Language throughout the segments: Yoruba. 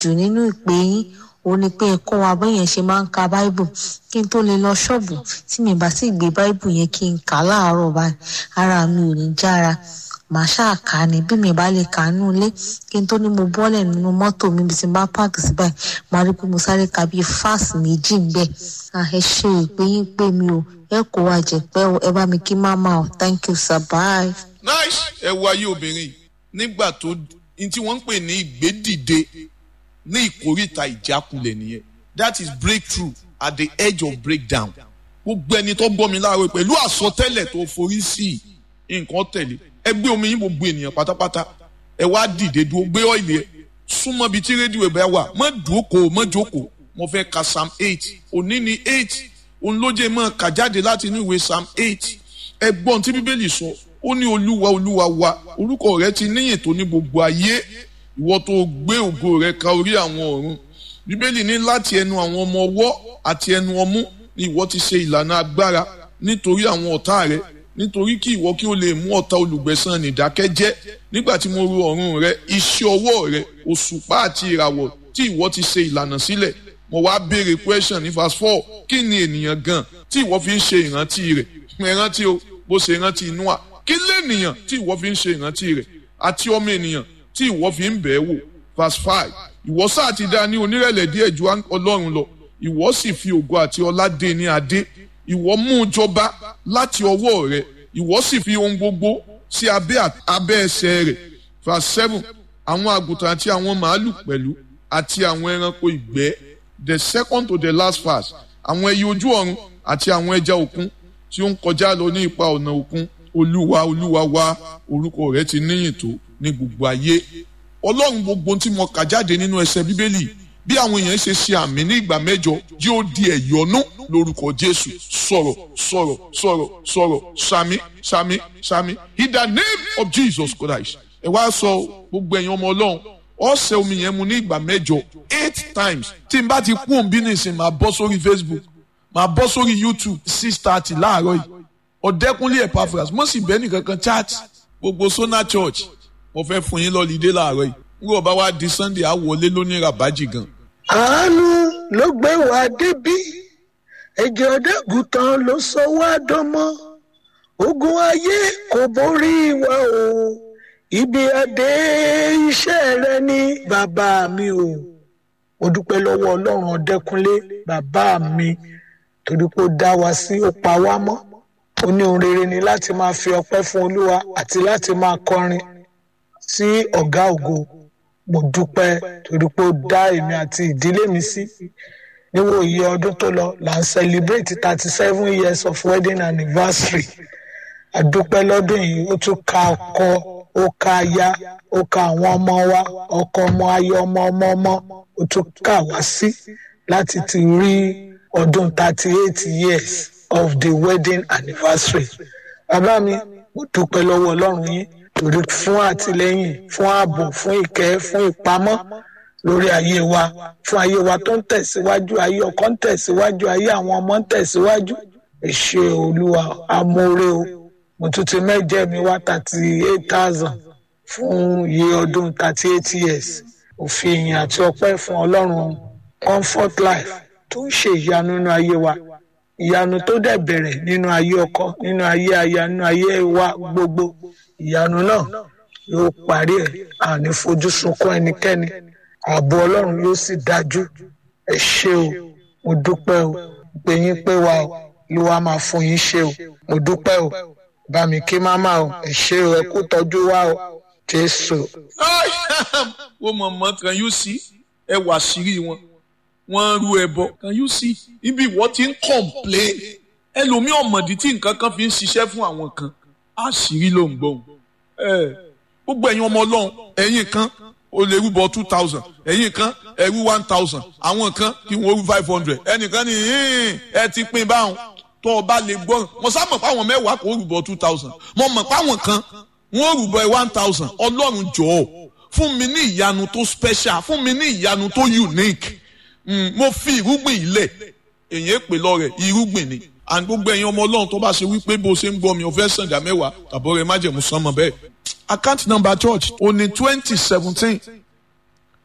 jù nínú ìpè yín ó ní pé ẹ̀kọ́ wa bẹ́yẹn ṣe máa ń ka báíbù kí n tó lè lọ ṣọ́ọ̀bù tí mi bá sì gbé báíbù yẹn kí n kà á láàárọ̀ báyìí ara mi ò ní jára màá ṣáà kà á ní bí mi bá lè kà á nù ilé kí n tó ní mo bọ́lẹ̀ nínú mọ́tò mi bí ti bá páàkì sí báyìí màá rí i pé mo sáré ka bíi fáàsì méjì ń bẹ̀ ẹ ṣe ìpè yín pé mi ò ẹ kó wa jẹ̀pẹ́ o ẹ bá mi kí máma o thank you sir bye. nice ẹ wo ayé obìnrin nígbà tó ní tí wọ́n ń pè ní ìgbédìde ní ìkórìtà ìjákulẹ̀ nìyẹn that is breakthrough at the edge of breakdown gbogbo ẹni tó gbọ́ mi láàárọ̀ pẹ̀lú àsọtẹ́lẹ̀ tó forí sí nǹkan tẹ̀lé ẹ gbé omi yín gbogbo ènìyàn pátápátá ẹ wá dìde dúró gbé ọ́ìlì ẹ súnmọ́ bíi tí rédíò ẹ̀ bá wà mọ́ dúókòó mọ́ jókòó mo fẹ́ ka psalm eight òní ni eight òun ló jẹ́ mọ́ kà jáde láti inú ìwé psalm eight ẹ gbọ́n tí bíbélì sọ ó ní olúwa olúwa wa orúkọ rẹ ti níyìn tó ní gbogbo ayé ìwọ tó gbé ògo rẹ ka orí àwọn ọ̀run bíbélì ní láti ẹnu àwọn ọmọ ọwọ́ àti ẹnu ọmú ni ìwọ ti ṣe ìlànà agbára nítorí àwọn ọ̀tá rẹ nítorí kí ìwọ kí o lè mú ọ̀tá olùgbẹ̀san nìdákẹ́jẹ́ nígbà tí mo ru ọ̀run rẹ iṣẹ́ ọwọ́ rẹ òṣùpá àti ìràwọ̀ tí ìwọ ti ṣe ìlànà sílẹ̀ mo wá béèrè question ní verse four kí ni ènìyàn gan tí ìwọ fi ń ṣe ìrántí rẹ̀ ìrántí o bó ṣe ìrántí Nóà kí lènìyàn tí ìwọ fi ń ṣe ìrántí rẹ̀ àti ọmọ ènìyàn tí ìwọ fi ń bẹ̀ẹ́ wò verse five ìwọ sáà ti dá ní onírẹ̀lẹ̀ díẹ̀ ju Ọlọ́run lọ ìwọ sì fi ògo àti ọlá dé ní adé ìwọ mú un jọba láti ọwọ́ rẹ̀ ìwọ sì fi ohun gbogbo sí abẹ́ abẹ́ ẹsẹ̀ rẹ̀ verse seven àwọn àgùntàn àti àwọn màálù pẹ̀lú àti àwọn ẹranko ìgbẹ́ the second to the last verse àwọn ẹyẹ ojú ọ̀run àti àwọn ẹja òkun tí ó ń kọjá lọ ní ipa ọ̀nà òkun olúwa olúwa wa orúkọ rẹ̀ ti níyìn tó ní gbogbo ayé ọlọ́run gbogbo tí mo kà jáde nínú ẹsẹ̀ bíbélì bí àwọn èèyàn ṣe ṣe àmì ní ìgbà mẹ́jọ yóò di ẹ̀yọ́nú lórúkọ jésù sọ̀rọ̀ sọ̀rọ̀ sọ̀rọ̀ sọ̀rọ̀ sami sami sami in the name of jesus christ ẹ wá sọ gbogbo ẹ̀yin ọmọ ọlọ́run ọ̀sẹ̀ omi yẹn mu ní ìgbà mẹ́jọ eight times tí n bá ti kú òun bí nìsín máa bọ́ sórí facebook máa bọ́ sórí youtube six thirty láàárọ̀ yìí ọ̀dẹ́kunlé epaphras mo sì bẹ́ẹ̀ nìkankan chat gbogbo sona church mo fẹ́ fún yín lọ́lídé láàárọ̀ yìí nígbà bá wá di sunday á wọlé lóní rabaji gan. àánú ló gbé wa débí ẹ̀jẹ̀ ọ̀dẹ́gùtàn ló sọ wá dánmọ́ ogun ayé kò borí wa o ibi adé iṣẹ́ rẹ ní bàbá mi o mo dúpẹ́ lọ́wọ́ ọlọ́run ọ̀dẹ́kunlé bàbá mi torí pé ó dá wa sí ó pa wá mọ́ ó ní ohun rere ni láti máa fi ọpẹ́ fún olúwa àti láti máa kọrin sí ọ̀gá ògo mo dúpẹ́ torí pé ó dá èmi àti ìdílé mi sí níwò iye ọdún tó lọ là ń celebrate thirty seven years of wedding anniversary àdúpẹ́ lọ́dún yìí ó tún ka ọkọ ó ka aya ó ka àwọn ọmọ wa ọkọ ọmọ ayọ̀ ọmọ ọmọ ọmọ ó tún kà wá sí láti ti rí ọdún thirty eight years of the wedding anniversary bàbá mi mo dúpẹ́ lọ́wọ́ ọlọ́run yín torí fún àtìlẹ́yìn fún ààbò fún ìkẹ́ fún ìpamọ́ lórí ayé wa fún ayé wa tó ń tẹ̀síwájú ayé ọkọ ń tẹ̀síwájú ayé àwọn ọmọ ń tẹ̀síwájú ẹ ṣé olúwa amóore o mo tún ti mẹ́jẹ̀ mi wá thirty eight thousand fún iye ọdún thirty eight years òfin ìyìn àti ọpẹ́ fún ọlọ́run comfort life tó ń ṣe ìyanu nínú ayé wa ìyanu tó dẹ̀ bẹ̀rẹ̀ nínú ayé ọkọ nínú ayé aya nínú ayé wa gbogbo ìyanu náà yóò parí ẹ̀ àní fojú sunkún ẹnikẹ́ni ààbò ọlọ́run yóò sì dájú ẹ ṣé o mo dúpẹ́ o pé yín pé wa o ló wá máa fún yín ṣe o mo dúpẹ́ o bá mi kí máma o ẹ ṣé o ẹ kú tọ́jú wa o jésù. wọ́n mọ̀ mọ́ kan yóò sí ẹ wà sírí wọn wọ́n rú ẹbọ kan yóò sí ibi ìwọ ti ń complain ẹlòmíì ọ̀mọ̀dí tí nǹkan kan fi ń ṣiṣẹ́ fún àwọn kan àṣírí ló ń gbọ́n gbogbo ẹ̀yin ọmọ ọlọ́run ẹ̀yin kan o lè rúbọ two thousand ẹ̀yin kan ẹ̀rú one thousand àwọn kan kí wọ́n rú five hundred ẹnìkan ní ẹ ti pín báwọn tó o bá lè gbọ́ mo sá mọ̀ páwọn mẹ́wàá kò rúbọ two thousand mo mọ̀ páwọn kan wọ́n rúbọ one thousand ọlọ́run jọ̀ọ́ fún mi ní ìyanu tó special fún mi ní ìyanu tó unique mm, mo fi irúgbìn ilẹ̀ èyí pè lọ rẹ̀ irúgbìn ni and gbogbo ẹ̀yin ọmọ ọlọ́run tó bá ṣe wípé bó ṣe ń gbọ́ mi ò fẹ́ sànjà mẹ́wàá tàbọ̀ rẹ̀ májẹ̀mú sánmọ́ bẹ́ẹ̀ account number church ó ní twenty seventeen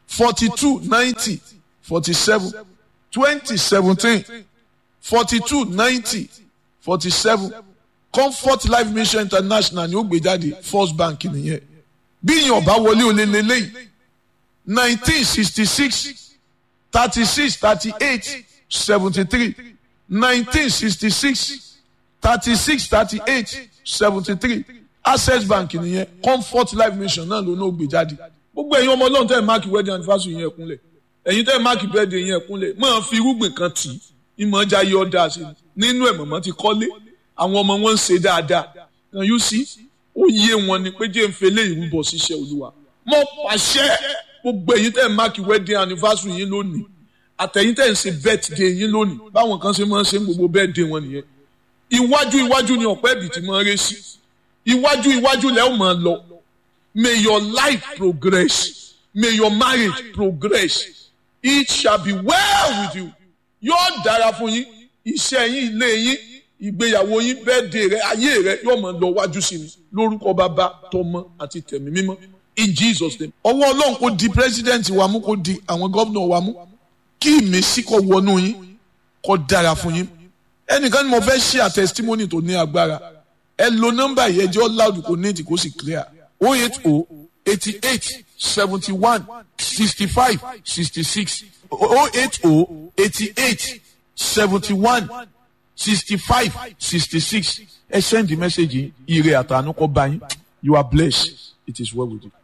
forty two ninety forty seven twenty seventeen forty two ninety forty seven comfort life mission international ni ó gbé jáde first bank nìyẹn bí ìyẹn ọba wọlé olè lélẹ́yìí nineteen sixty six thirty six thirty eight seventy three nineteen sixty six thirty six thirty eight seventy three access bank nìyẹn comfort life mission náà ló náà gbé jáde gbogbo ẹ̀yin ọmọ ọlọ́run tẹ́ ẹ̀ máàkì wedding anniversary yẹn kúnlẹ̀ ẹ̀yin tẹ́ ẹ̀ máàkì birthday yẹn kúnlẹ̀ máa fi irúgbìn kan tì í ìmọ̀ ọjà yọ ọ́dà sí i nínú ẹ̀ mọ̀mọ́ ti kọ́lé àwọn ọmọ wọn ń ṣe dáadáa kan yóò sí ó yé wọn ni pé jẹ́ ń fele ìrúbọ ṣiṣẹ́ olúwa mo pàṣẹ gbogbo ẹ̀yin tẹ́ ẹ̀ máàkì wedding anniversary yín lónìí àtẹ̀yin tẹ́ ẹ̀ ń ṣe birthday yín lónìí báwọn kan ṣe máa ń ṣe gbogbo birthday wọn nìyẹn iwájú iwájú ni ọ̀pẹ́ ibì tí máa ń ré sí iwájú iwájú lẹ́ ò máa lọ may your life progress may your marriage progress it shall be well with you yóò dára fún yín iṣẹ́ yín ilé yín ìgbéyàwó yín birthday rẹ ayé rẹ yóò máa lọ wájú sí ni lórúkọ bàbá tọmọ àti tẹ̀mí mímọ́ in Jesus name ọwọ́ ọlọ́run kò di president wa mú kò di àwọn gómìnà wa mú kí ìmísí kó wọnú yín kó dára fún yín ẹnìkan ni mo fẹ́ ṣe à testimony tó ní agbára ẹ lo nọ́mbà yẹn jẹ́ loud kò ní ètì kó sì clear o eight o eighty eight seventy one sixty five sixty six o eight o eighty eight seventy one sixty five sixty six ẹ send the message yìí ire àtànú kó bá yín you are blessed it is well with you.